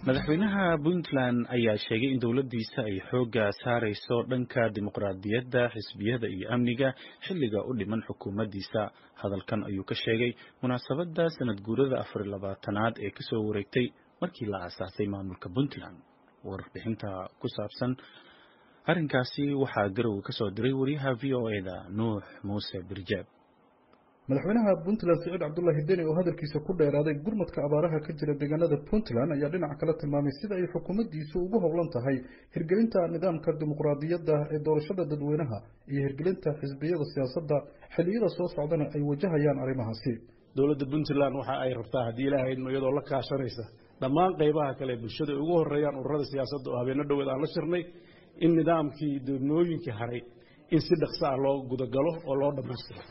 madaxweynaha puntland ayaa sheegay in dowladdiisa ay xoogga saarayso dhanka dimuqraadiyadda xisbiyada iyo amniga xilliga u dhiman xukuumaddiisa hadalkan ayuu ka sheegay munaasabadda sanad guurada afar iyo labaatanaad ee kasoo wareegtay markii la aasaasay maamulka puntland warbixinta ku saabsan arrinkaasi waxaa garow ka soo diray wariyaha v o e da nuux muuse birjaab madaxweynaha puntland siciid cabdullaahi deni oo hadalkiisa ku dheeraaday gurmadka abaaraha ka jira deegaanada puntland ayaa dhinac kala tilmaamay sida ay xukuumaddiisu ugu howlan tahay hirgelinta nidaamka dimuqraadiyadda ee doorashada dadweynaha iyo hirgelinta xisbiyada siyaasadda xilliyada soo socdana ay wajahayaan arrimahaasi dowladda puntland waxa ay rabtaa haddii ilaahaydmo iyadoo la kaashanaysa dhammaan qaybaha kale bulshada ay ugu horeeyaan ururada siyaasadda oo habeenno dhoweed aan la shirnay in nidaamkii doornooyinkii haray in si dhaqso ah loo gudagalo oo loo dhammaystiro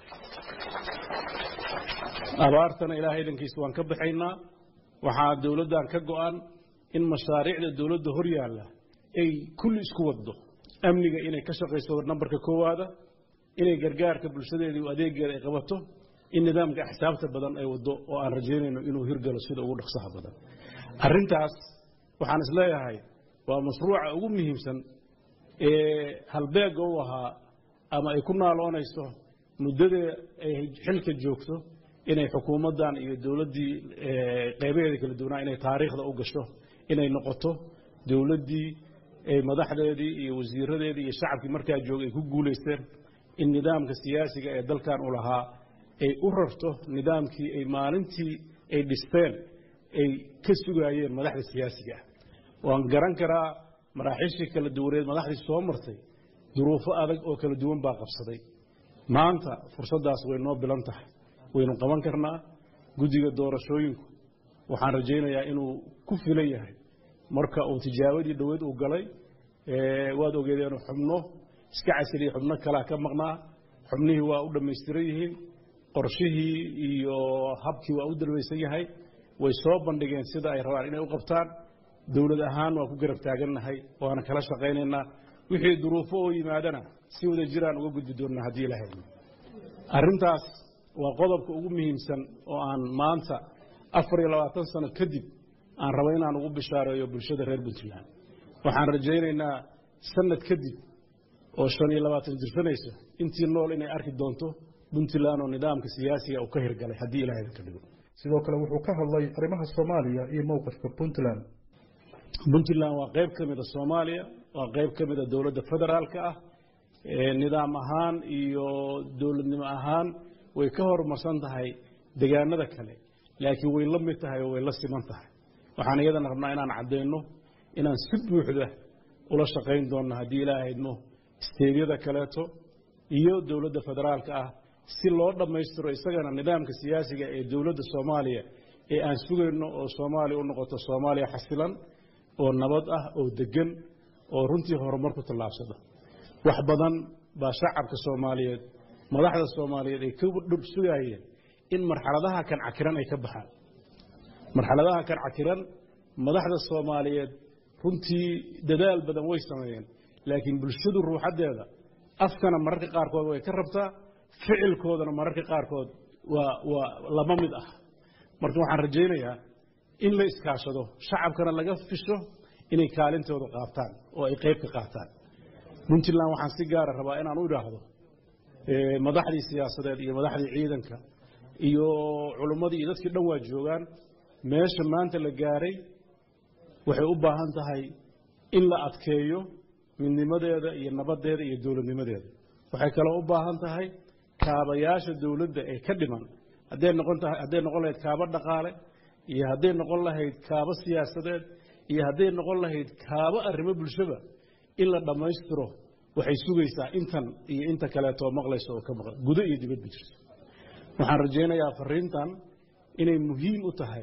abaartana ilaahay dhankiisa waan ka baxaynaa waxaa dowladdan ka go-an in mashaariicda dowladda hor yaalla ay kulli isku waddo amniga inay ka shaqayso nambarka koowaada inay gargaarka bulshadeedii adeegeeda ay qabato in nidaamka axsaabta badan ay waddo oo aan rajaynayno inuu hirgalo sida ugu dhaqsaha badan arrintaas waxaan isleeyahay waa mashruuca ugu muhiimsan ee halbeegga u ahaa ama ay ku naaloonayso muddadee ay xilka joogto inay xukuumaddan iyo dowladdii qaybaheeda kala duwanaa inay taariikhda u gasho inay noqoto dowladdii madaxdeedii iyo wasiiradeedii iyo shacabkii markaa joogay ay ku guulaysteen in nidaamka siyaasiga ee dalkan u lahaa ay u rarto nidaamkii ay maalintii ay dhisteen ay ka sugaayeen madaxda siyaasiga ah waan garan karaa maraaxiishii kala duwaneed madaxdii soo martay duruufo adag oo kala duwan baa qabsaday maanta fursaddaas way noo bilan tahay waynu qaban karnaa guddiga doorashooyinku waxaan rajaynayaa inuu ku filan yahay marka uu tijaabadii dhoweed uu galay waad ogeedeenu xubno iska casiliya xubno kalea ka maqnaa xubnihii waa u dhammaystiran yihiin qorshihii iyo habkii waa u dalbaysan yahay way soo bandhigeen sida ay rabaan inay u qabtaan dowlad ahaan waa ku garab taagannahay waana kala shaqaynaynaa wixii duruufo oo yimaadana si wada jiraan uga gudbi doonnaa haddii ilahay arrintaas waa qodobka ugu muhiimsan oo aan maanta afar iyo labaatan sano kadib aan raba inaan ugu bishaareeyo bulshada reer puntland waxaan rajaynaynaa sanad kadib oo shan iyo labaatan jirsanaysa intii nool inay arki doonto puntland oo nidaamka siyaasiga uu ka hirgalay haddii ilahay ka dhigo sidoo kale wuxuu ka hadlay arrimaha soomaaliya iyo mowqifka puntland puntland waa qayb ka mida soomaaliya waa qayb ka mida dowladda federaalka ah nidaam ahaan iyo dowladnimo ahaan way ka horumarsan tahay degaanada kale laakiin way la mid tahay oo way la siman tahay waxaan iyadana rabnaa inaan caddayno inaan si buuxda ula shaqayn doonno haddii ilaahaydmo isteedyada kaleeto iyo dowladda federaalka ah si loo dhammaystiro isagana nidaamka siyaasiga ee dowladda soomaaliya ee aan sugayno oo soomaaliya u noqoto soomaaliya xasilan oo nabad ah oo deggan oo runtii horumar ku tallaabsada wax badan baa shacabka soomaaliyeed madaxda soomaaliyeed ay ka dhur sugaayeen in marxaladaha kan cakiran ay ka baxaan marxaladaha kan cakiran madaxda soomaaliyeed runtii dadaal badan way sameeyeen laakiin bulshadu ruuxaddeeda afkana mararka qaarkood way ka rabtaa ficilkoodana mararka qaarkood waa waa lama mid ah marka waxaan rajaynayaa in la iskaashado shacabkana laga fisho inay kaalintooda qaataan oo ay qayb ka qaataan puntland waxaan si gaara rabaa inaan u idhaahdo madaxdii siyaasadeed iyo madaxdii ciidanka iyo culummadii iyo dadkii dhan waa joogaan meesha maanta la gaaray waxay u baahan tahay in la adkeeyo midnimadeeda iyo nabaddeeda iyo dowladnimadeeda waxay kaloo u baahan tahay kaabayaasha dowladda ee ka dhiman hadday noqon tahay hadday noqon lahayd kaabo dhaqaale iyo hadday noqon lahayd kaabo siyaasadeed iyo hadday noqon lahayd kaabo arrimo bulshaba in la dhammaystiro waxay sugaysaa intan iyo inta kaleetoo maqlayso oo ka maqan gudo iyo dibadba jirto waxaan rajaynayaa fariintan inay muhiim u tahay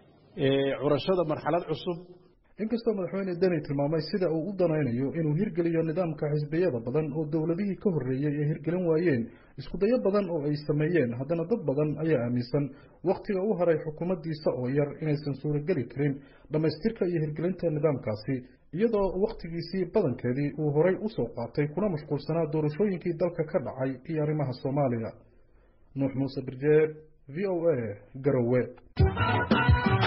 curashada marxalad cusub inkastoo madaxweyne deni tilmaamay sida uu u danaynayo inuu hirgeliyo nidaamka xisbiyada badan oo dowladihii ka horreeyey ay hirgelin waayeen iskudayo badan oo ay sameeyeen haddana dad badan ayaa aaminsan wakhtiga u haray xukuumaddiisa oo yar inaysan suurageli karin dhammaystirka iyo hirgelinta nidaamkaasi iyadoo wakhtigiisii badankeedii uu horay u soo qaatay kuna mashquulsanaa doorashooyinkii dalka ka dhacay iyo arrimaha soomaaliya nuux muuse birjeer v o a garowe